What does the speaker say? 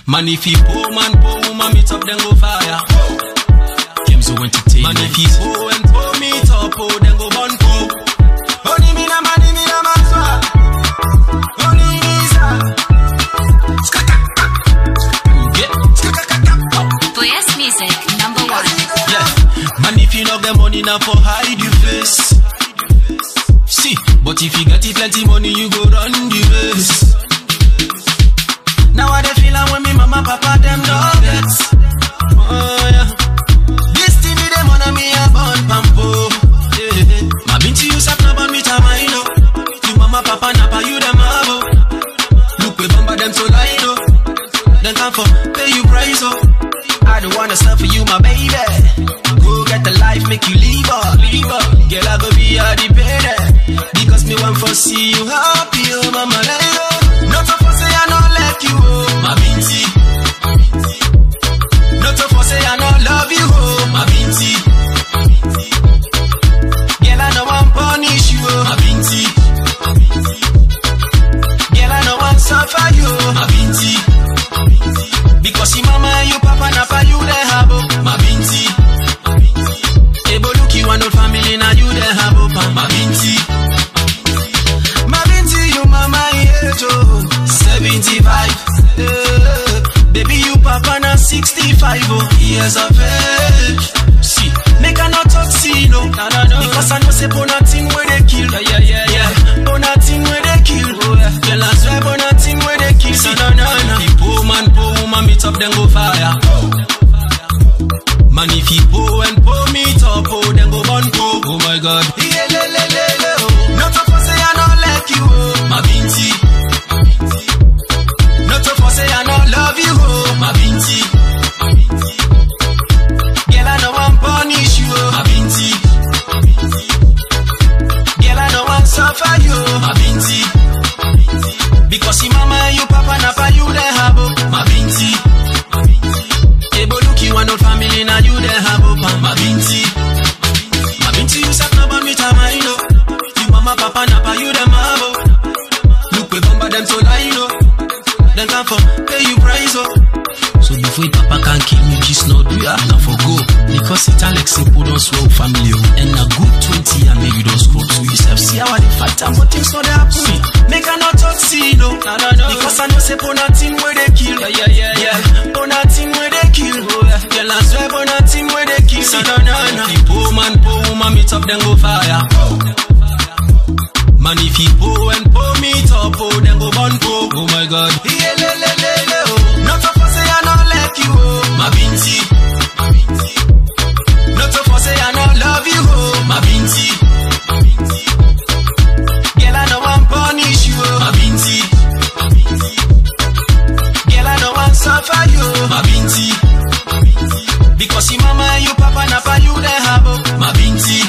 Man, if you poor man, poor woman, meet up, then go fire. Kemzo Entertainment. Man, if you poor and poor meet up, oh, then go burn poor. Only me na money, me na mazwa. Only me sa. Skakaka. Yeah. Skakaka. Oh. Blast Music, number one. Yeah. Man, if you not get money, now for hide your face. See, but if you get it plenty money, you go run the race. Now I dey feel am when me mama papa them dog get. Oh yeah. This TV them on me a born pampo. Yeah. My binti you sap na born me tamino. You mama papa na pa you them abo. Look we bamba them so line oh. Then come for pay you price oh. I don't wanna sell for you my baby. Go get the life make you leave her, leave her. Girl I go be a the Because me want for see you happy oh mama let go. Not to for say I not like you oh my binti. Not to for say I not love you oh my binti. Girl I know I'm punish you oh my binti. Girl I know I'm suffer you oh my binti. Because your mama and your papa na pa you the habo my binti. Ebo look you and old family now you the habo pa my binti. My binti you mama age oh 75. Eh, baby you papa na 65 oh years of age. See, make I not talk see no, no, no, no. because I know say bonatin where they kill. Yeah, yeah, yeah, yeah. Bonatin where they kill. Oh, yeah. Girl, I swear bonatin where they kill. See, no, no, no. The poor man, poor woman meet up, then go fire. Man, if he poor and poor meet up, oh, then go burn poor. Oh my God. Yeah, le, le, le, le, oh. Not to for say I not like you, oh, my binti. Not to for say I not love you, oh, my binti. Girl, I know I'm punish you, oh, my binti. Girl, I know I'm suffer you, oh, my binti. Because your mama and your papa na pa you the habo, my binti. Ebo look you and old family now you the habo, pa, my binti. My binti you sat na ban me tamaino. You mama papa na pa you the mabo. Look we bamba them so line, oh. Then come for pay you price, oh. So before your papa can kill me, just not do ya. Now for go. Because it Alex simple don't swell family. oh. And a good 20 and make you don't scroll. So you self see how I dey fight and but things not dey happen. See, make I not talk see no. No, no, no. Because I know say bonatin where they kill. Yeah, yeah, yeah, yeah. Bonatin where they kill. Oh, yeah. Girl, I swear bonatin where they kill. See, no, no, no. If poor man, poor woman meet up, then go fire. Man, if he poor and poor meet up, oh, then go burn poor. Oh my God. Yeah, le, le, le, le, oh. Not to for say I not like you, oh, my binti. Not to for say I not love you, oh, my binti. Girl, I know I'm punish you, oh, my binti. Girl, I know I'm suffer you, oh, my binti. Because your mama and your papa na pa you the habo, my binti.